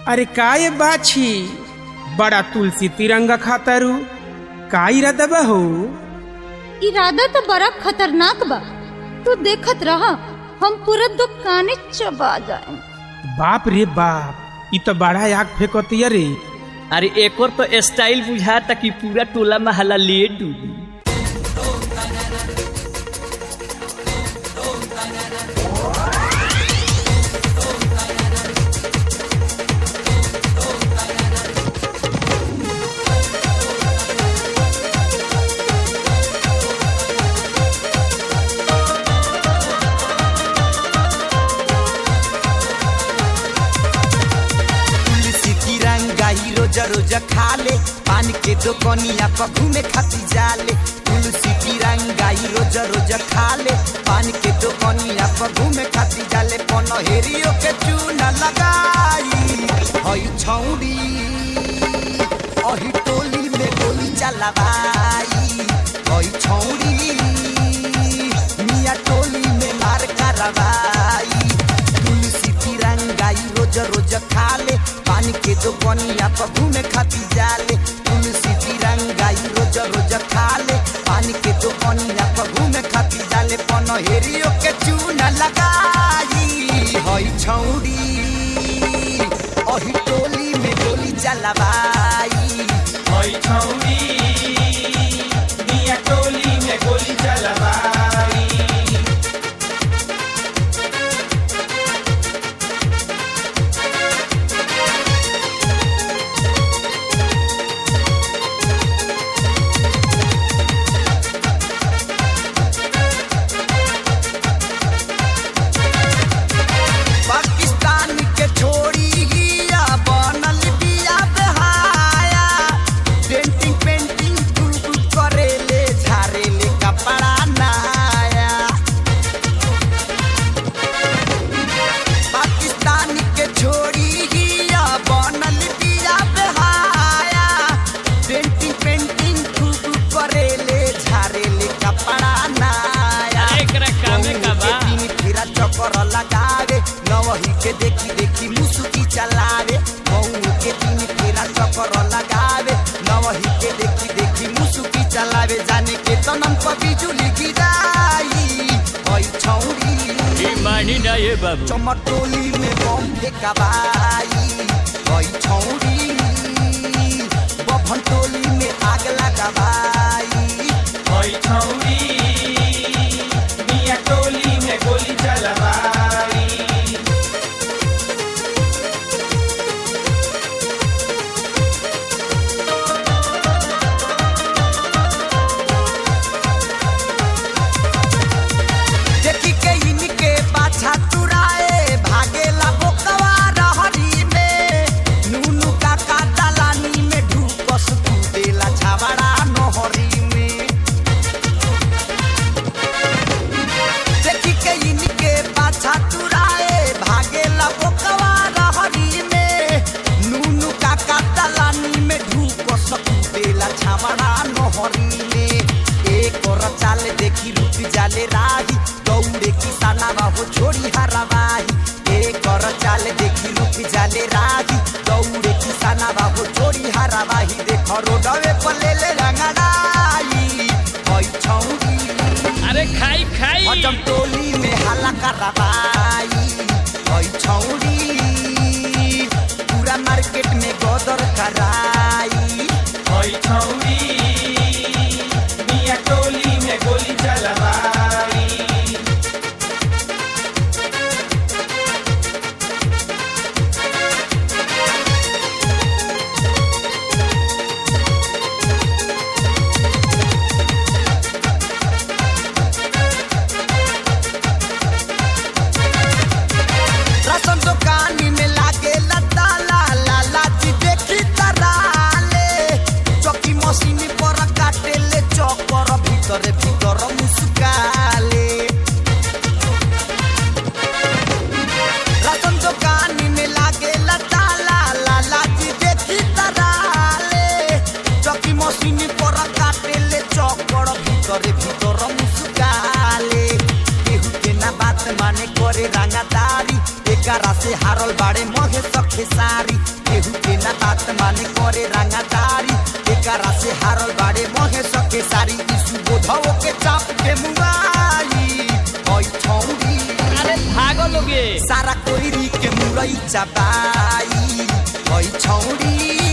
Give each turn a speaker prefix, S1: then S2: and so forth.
S1: अरे काय बाछी बड़ा तुलसी तिरंगा खातारू का इरादा बा हो
S2: इरादा तो बड़ा खतरनाक बा तू देखत रहा हम पूरा दुकाने चबा जाए
S1: बाप रे बाप इ तो बड़ा आग फेंकतिया रे
S3: अरे एक और तो स्टाइल बुझाता कि पूरा टोला महला ले डूबी
S4: तुलसी तिरंगा ही रोज रोज खाले पान के दुकनिया पर घूमे खाती जाले तुलसी तिरंगा ही रोज रोज खाले पान के दुकनिया पर घूमे खाती जाले पनहेरियो के चूना लगाई हई छौड़ी अही टोली में गोली चलावाई हई छौड़ी मिया टोली में मार करवाई तुलसी तिरंगा ई रोज रोज खाले पानी के दो बनिया पर घूमे खाती जाले तुलसी तिरंगा ई रोज रोज खाले पानी के दो बनिया पर घूमे खाती जाले पनहेरियो के चूना लगाई हई छौड़ी अही टोली में गोली चलावाई
S1: हई छौरी मिया टोली में गोली चलवाई
S4: पाकिस्तान के छोड़ी हिया बनल बिया बहाया पेंटिंग पेंटिंग गुल करेले झारेले कपड़ा नाया पाकिस्तान के छोड़ी हिया बनल बिया बहाया पेंटिंग पेंटिंग खूब करेले झारेले कपड़ा नाया
S3: एकरा कामे का बा
S4: दिन फिरा चक्कर लगावे नवही के देखी देखी मुसुकी चलावे मऊ के दिन फिरा चक्कर लगावे नवही के देखी देखी मुसुकी चलावे जाने के तनम पर बिजुली गिराई हई छौरी
S3: ई मानी ना ये बाबू
S4: चमटोली में बम फेंकाबाई हई छौरी बभन टोली में आग लगाबाई
S1: हई छौरी मिया टोली में गोली चलवाई
S4: देखी के इनके पाछा तुराए भागेला बोकवा रहरी में नूनू काका दलानी में ढूकस कूदेला छावड़ा नहरी में देखी के इनके पाछा तुराए भागेला बोकवा रहरी में नूनू काका दलानी में ढूकस कूदेला छावड़ा नहरी में एक और चाल देखी रुक जाले राही दौड़े किसाना बाबू छोड़ी हरावाही एक और चाल देखी रुक जाले राही दौड़े किसाना बाबू छोड़ी हरावाही देख रोडवे पर ले ले रंगड़ाई हई छौरी
S3: अरे खाई खाई
S4: हजम टोली में हल्ला करवाई हई छौरी पूरा मार्केट में गदर कराई
S1: हई छौरी मिया टोली में गोली चलवाई
S4: राशन दुकान में लागे लता ला ला ला जी देखी तराई एकरा से हारल बाड़े महे सखे सारी केहू के ना बात माने करे रंगादारी एकरा से हारल बाड़े महे सखे सारी यीशु बोधवो के चाप के मुआई ओई छौरी
S3: अरे भागो लोगे
S4: सारा कोइरी के मुरई चबाई ओई छौरी